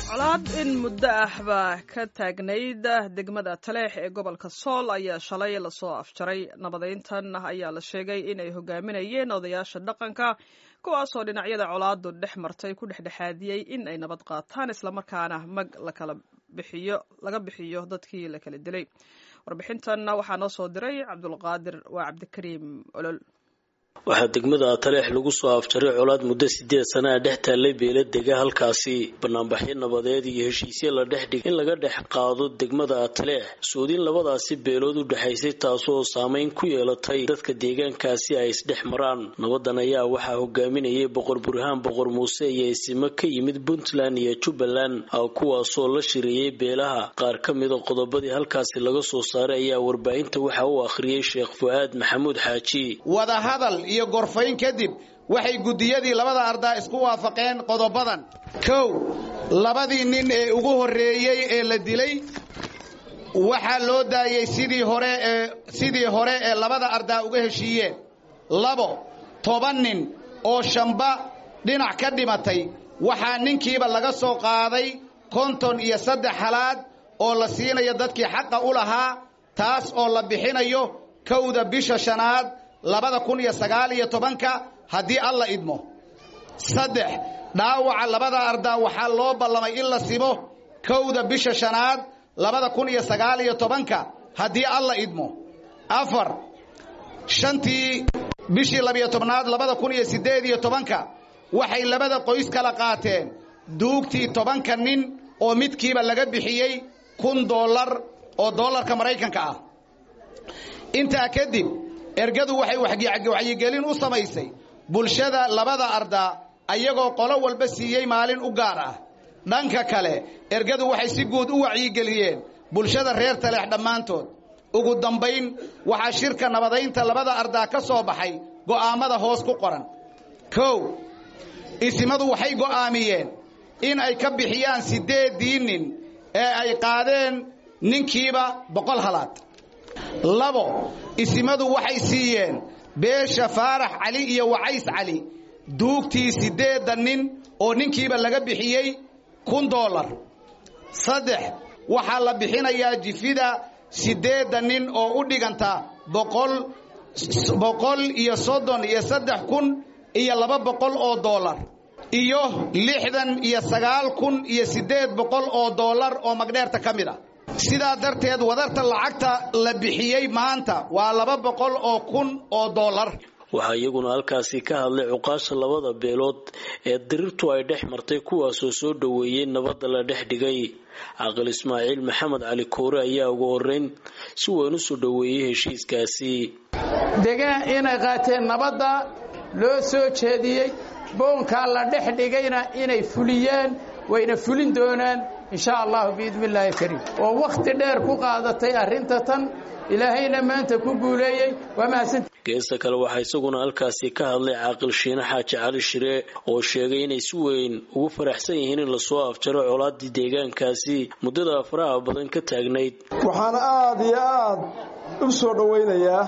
colaad in muddo ah baa ka taagnayd degmada taleex ee gobolka sool ayaa shalay lasoo afjaray nabadeyntan ayaa la sheegay inay hogaaminayeen odayaasha dhaqanka kuwaasoo dhinacyada colaadu dhex martay ku dhexdhexaadiyey in ay nabad qaataan islamarkaana mag lakala bixiyo laga bixiyo dadkii la kala dilay warbixintan waxaa noo soo diray cabdulqaadir waa cabdikariim olol waxaa degmada taleex lagu soo afjaray colaad muddo sideed sana a dhex taallay beela dega halkaasi banaanbaxyo nabadeed iyo heshiisyo la dhex dhig in laga dhex qaado degmada taleex soodin labadaasi beelood u dhexaysay taasoo saameyn ku yeelatay dadka deegaankaasi ay isdhex maraan nabadan ayaa waxaa hogaaminayay boqor burhaan boqor muuse iyo isimo ka yimid puntland iyo jubbaland kuwaasoo la shireeyey beelaha qaar ka mida qodobadii halkaasi laga soo saaray ayaa warbaahinta waxa uu akhriyey sheekh fu-aad maxamuud xaaji iyo gorfayn kadib waxay guddiyadii labada ardaa isku waafaqeen qodobadan kow labadii nin ee ugu horreeyey ee la dilay waxaa loo daayey sidii hore ee sidii hore ee labada ardaa uga heshiiyeen labo toban nin oo shamba dhinac ka dhimatay waxaa ninkiiba laga soo qaaday konton iyo saddex halaad oo la siinayo dadkii xaqa u lahaa taas oo la bixinayo kowda bisha shanaad labada kun iyo sagaal iyo tobanka haddii alla idmo saddex dhaawaca labada ardaa waxaa loo ballamay in la simo kowda bisha shanaad labada kun iyo sagaal iyo tobanka haddii alla idmo afar shantii bishii labiyo tobnaad labada kun iyo siddeed iyo tobanka waxay labada qoys kala qaateen duugtii tobanka nin oo midkiiba laga bixiyey kun dollar oo dollarka maraykanka ah intaa kadib ergadu waxay wacyigelin u samaysay bulshada labada ardaa ayagoo qolo walba siiyey maalin u gaar ah dhanka kale ergadu waxay si guud u wacyigeliyeen bulshada reer taleex dhammaantood ugu dambayn waxaa shirka nabadaynta labada ardaa ka soo baxay go'aammada hoos ku qoran kow isimadu waxay go'aamiyeen in ay ka bixiyaan siddeeddii nin ee ay qaadeen ninkiiba boqol halaad labo isimadu waxay siiyeen beesha faarax cali iyo wacays cali duugtii siddeeddan nin oo ninkiiba laga bixiyey kun dollar saddex waxaa la bixinayaa jifida siddeeddan nin oo u dhiganta boqol boqol iyo soddon iyo saddex kun iyo laba boqol oo dollar iyo lixdan iyo sagaal kun iyo siddeed boqol oo dollar oo magdheerta ka mid a sidaa darteed wadarta lacagta la bixiyey maanta waa laba boqol oo kun oo dollar waxaa iyaguna halkaasi ka hadlay cuqaasha labada beelood ee dirirtu ay dhex martay kuwaasoo soo dhoweeyey nabadda la dhex dhigay caqil ismaaciil maxamed cali koore ayaa ugu horeyn si weyn u soo dhoweeyey heshiiskaasi degaan inay qaateen nabadda loo soo jeediyey boonkaa la dhex dhigayna inay fuliyaan wayna fulin doonaan insha allahu biidni illaahi kariim oo wakhti dheer ku qaadatay arrinta tan ilaahayna maanta ku guuleeyey waa mahadsanta geesta kale waxaa isaguna halkaasi ka hadlay caaqil shiine xaaji cali shire oo sheegay inay si weyn ugu faraxsan yihiin in lasoo afjaro colaadii deegaankaasi muddada faraha badan ka taagnayd waxaana aada iyo aad u soo dhowaynayaa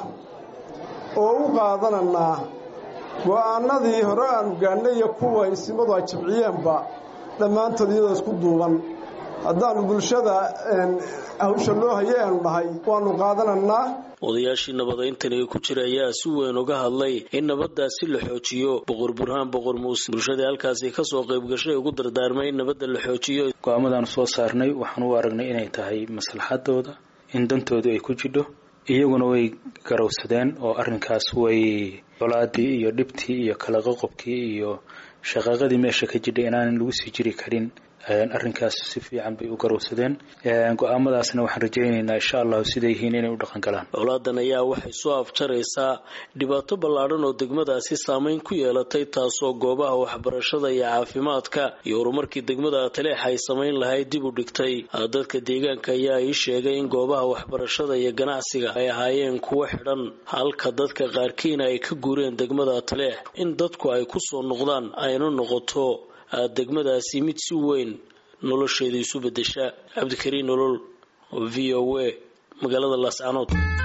oo u qaadananaa go'aanadii hore aanu gaannay iyo kuwa isimadu ay jabciyeenba dhammaantood iyadoo isku duuban haddaannu bulshada hawsha loo hayay aanu dhahay waannu qaadanannaa odayaashii nabadayntani ku jira ayaa si weyn uga hadlay in nabadaasi la xoojiyo boqor burhaan boqor muuse bulshadii halkaasi kasoo qaybgashay ugu dardaarmay in nabadda la xoojiyo go-aamadaanu soo saarnay waxaan u aragnay inay tahay maslaxadooda in dantoodu ay ku jidho iyaguna way garowsadeen oo arrinkaas way colaadii iyo dhibtii iyo kala qoqobkii iyo shaqaaqadii meesha ka jidhay inaanan lagu sii jiri karin arrinkaas si fiican bay u garowsadeen go-aamadaasna waxaan rajaynaynaa insha allahu siday yihiin inay u dhaqan galaan colaadan ayaa waxay soo afjaraysaa dhibaato ballaadhan oo degmadaasi saameyn ku yeelatay taasoo goobaha waxbarashada iyo caafimaadka iyo horumarkii degmada taleex ay samayn lahayd dib u dhigtay dadka deegaanka ayaa ii sheegay in goobaha waxbarashada iyo ganacsiga ay ahaayeen kuwo xidhan halka dadka qaarkiina ay ka guureen degmada taleex in dadku ay ku soo noqdaan ayna noqoto degmadaasi mid si weyn nolosheeda isu bedesha cabdikariin nolol v o a magaalada laascanood